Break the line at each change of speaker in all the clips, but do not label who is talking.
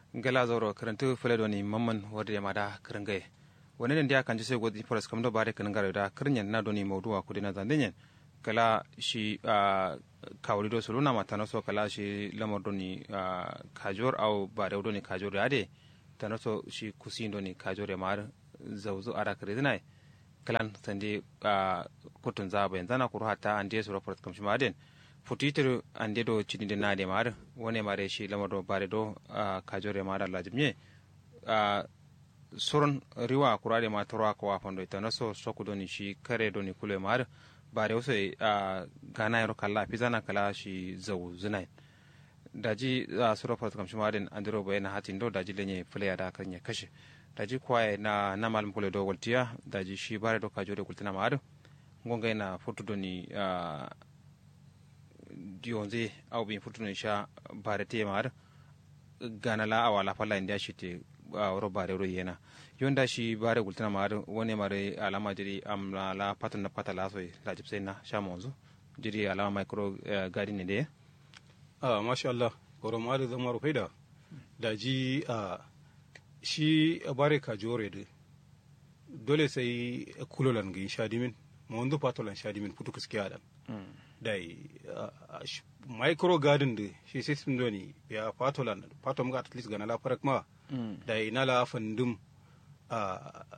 gala zoro karantu fule doni mamman wadda ya mada kiringaye wani den dia kanji sai godi foras kam do bare kan garo da kirnyen na doni mawduwa kudi na zandenyen kala shi kawri do suluna mata so kala shi lamar doni kajor au bare doni kajor ade tano so shi kusin doni kajor ya mar zawzu ara kirinai kalan sande kutun zaba yanzu na kuru hata an je sura foras kam shi maden futitir an do cini de nade mar wone mare shi lamar do bare do kajor ya mar Allah jimye soron riwa kurade ma torwa ko wafando ita naso soku doni shi kare doni kule mar bare wasu a gana yaro kala pizana kala shi zau zinai daji a sura fata kamshi marin andiro bayan hatin do daji lenye fulaya da kan ya kashe daji kwaye na na malam kule do waltiya daji shi bare do kajo da kultina mar ngonga na foto doni a dionze au bin foto doni sha bare te mar gana la awala fala inda shi te wuro bare ro yena yonda shi bare gultana ma woni mare alama jiri am la la patun na pata la soy la jipse na sha monzo jiri alama micro gadi ne de
ah masha Allah goro ma da zama rufaida da ji a shi bare ka jore de dole sai kulolan ga sha dimin mo ndo patolan sha dimin putu kiskiya dan dai micro garden de shi system do ni ya patolan patom ga at least ga na la farak ma da ina la fandum a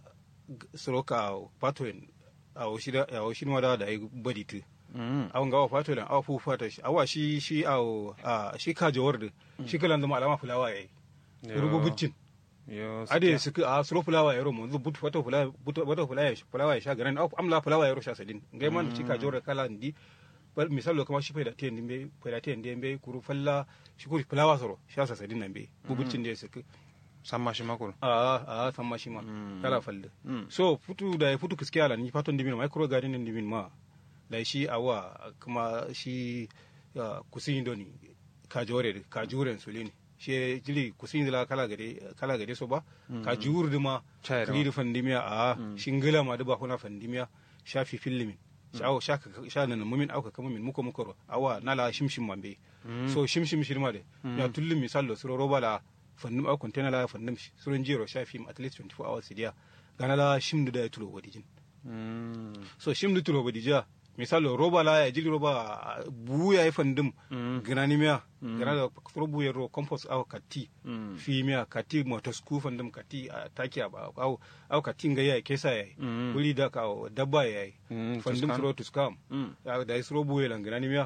soroka patoin a washida a washin wada da ai badi tu awon gawa patolan awa fu fata shi awa shi shi a shi ka jawar da shi kalan zama alama fulawa yayi rubu buccin ade su a suro fulawa yaro mu but fata fulawa but fata fulawa fulawa ya sha garan amla fulawa yaro sha sadin ngai man shi ka jawar kala ndi misalo kama shi faida tiyan dimbe faida tiyan dimbe kuru falla shi kuri fulawa soro sha sa sadin nan be bubuccin da su
samma shi makuru
a a samma shi ma kala falle so futu da ya futu kiskiya la ni faton dimin micro garden din dimin ma da shi awa kuma shi kusin doni kajore kajuren sulini shi jili kusin la kala gade kala gade so ba kajur dima kiri fandimiya a shingila ma da ba kuna fandimiya shafi fillimin shawo sha nan mumin auka kama min muko muko awa nala shimshim mambe so shimshim shirma de ya tullum misalo suro roba la fannum a container la fannum surun jero sha film at least 24 hours dia gana la shimdu da tulo wadijin so shimdu tulo wadija misalo roba la ya jili roba bu ya yi fandum gana ni miya gana da suro bu ya ro compost aw kati fi miya kati motos ku fandum kati a taki a aw aw kati nga ya kesa ya wuri da ka dabba ya yi fandum suro tuskam da suro bu ya lan gana ni miya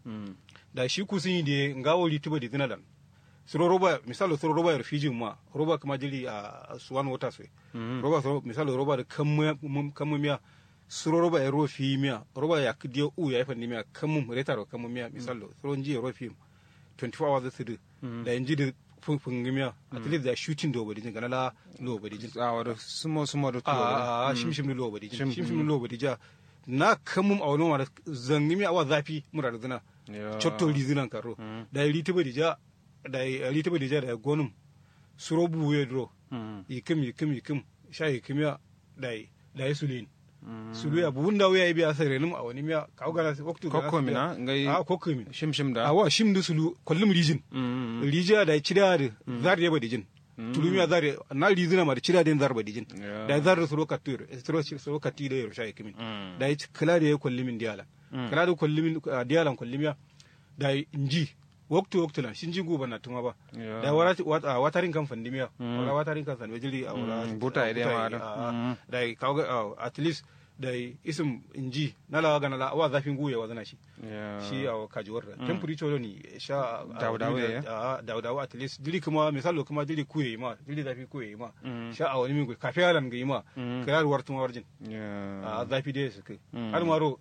da shi kusin de ngawo lituba di zinadan suro roba misalo suro roba yar fijin ma roba kuma jili a suwan wata sai roba suro misalo roba da kammu miya suro roba ya ro fi miya roba ya kidiyo u ya ifan miya kammu reta ro kammu miya misalo suro nji ro fi 24 hours su da inji da funfun miya at least da shooting do badi gana la lo badi jin
a wada sumo sumo da
tulo a shimshim lo badi jin shimshim lo badi ja na kammu a wani wani zangi miya awa zafi mura da zina cotto lizinan karo da yi rita badi ja da ali taba dija da gonum suro buwe dro yikim yikim yikim sha yikim ya da da yi sulin sulu ya buun da wuya biya sare num a wani miya ka ga waktu
ga kokko mina ngai
a kokko min
shim shim da
awa shim du sulu kullum rijin rija da cida da zar ya badijin tulumiya zar na rizina ma da cida da zar badijin da zar da sulu katur sulu sulu kati da yaro sha yikim da yi kala da ya kullimin diyalan kala da kullimin diyalan kullimiya da inji waktu waktu lan shinji guba na tuma ba da wara watarin kan fandimiya wara watarin kan sanwe jili a wara
buta ide ma
da kawo at least da isim inji na lawa gana la awa zafin guye wa zana shi shi a kajuwar da temperature ni sha
dawdawa
dawdawa at least jili kuma misalo kuma jili kuye ma jili zafi kuye ma sha a wani min kafe alan ga ma kayar wartun warjin a zafi da su kai har maro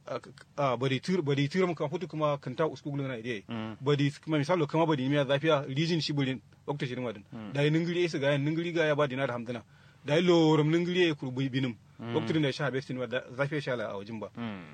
bari tur bari tur mun kan futu kuma kan ta usku gulana ide bari kuma misalo kama bari miya zafiya rijin shi bulin okta shirin wadin da yin ngiri isa ga yin ngiri ga ya ba dinar hamdana da yi lorum ngiri ya kurbi binim okta da sha bestin wa zafiya sha la a wajin ba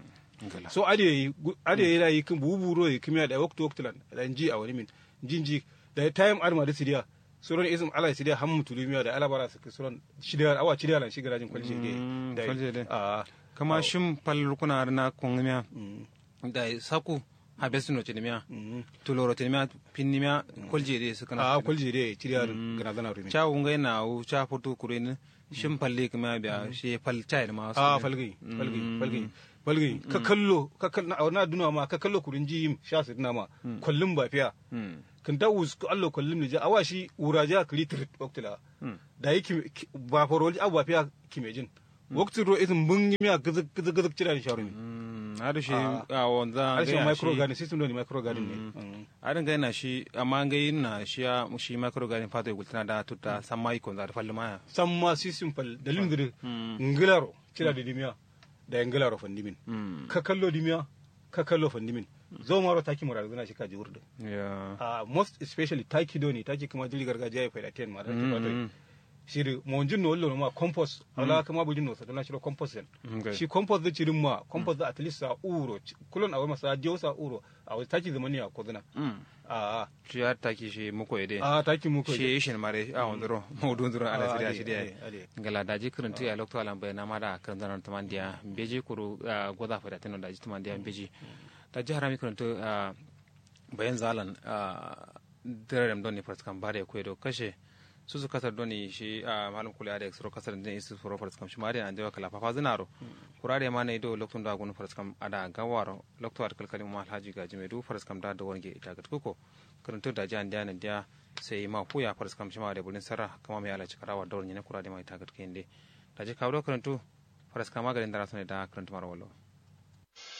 so ade ade yana yi kin buburo yi kimiya da okta okta lan da ji a wani min jinji da time arma da sidiya suron ism ala sidiya hammu tulumiya da alabara su suron shidiyar awa shidiyar lan shigarajin kwalje
da kama shim pal kuna na kongamia da saku habesino tinimia
Mm.
tuloro tinimia pinnimia kolje de sukana
a kwalje dai ciriya gana zana rumi
cha unga na u cha fotu kurin shin palle kuma biya shi pal chai ma
a falgai falgai falgai falgai ka kallo ka kallo na na duna ma ka kallo kurin jiyim sha su duna ma kullum ba fiya
mm
kan da us ko allo kullum ne ja awa shi uraja kritrit waktila
mm
da yake ba faroli abu ba fiya kimejin wakti ro isin bungi miya gizig gizig gizig cira ni sharumi
mm hadu shi
Ah.
a wanda
harshen micro garden system ne micro garden ne Mm.
adin ga na shi amma ga yin na shi ya shi micro garden fato gultana da tutta samai kon za da falle maya
san ma system fal dalilin dire
Mm.
ngilaro cira da dimiya da ngilaro fandimin
mm
ka kallo dimiya ka kallo fandimin zo maro taki mura zana shi ka ji wurda
ya
uh, most especially taki doni taki kuma jili gargajiya ya faida ten ma da
Mm,
mm.
mm.
shiri mo jin no wallo ma compost ala kama bujin no sadana shiro compost den
Okay.
shi compost da cirin ma compost da at least sa uro kulon awai masa dio sa uro awai taki zamani a kodana
mm
a
shi ya taki shi muko ide
a taki mu ko
shi shin mare a wandoro mawdun zuro ala
Ah,
siriya
ade,
shi dia
ade, ade.
ngala daji kuruntu ya lokto alam bayna mada kan zanan tamandiya beji kuru ah, goda fada tino daji tamandiya beji daji harami kuruntu ah, bayan zalan dirarem doni farskam bare kwedo kashe su su kasar doni shi a malum kula da eksro kasar din isu furo farskam shi mari an dewa kala fafa zinaro kurare ma ne do loktun da gun farskam ada gawaro lokto ar kalkali ma alhaji gaji me du farskam da da wange ita gat kuko kuruntu daji an dia nan dia sai ma fuya farskam shi ma da bulin sarra kama mai ala cikarawa da wani ne kurare ma ita gat kende daji kawo kuruntu farskam magarin da rasane da kuruntu maro wallo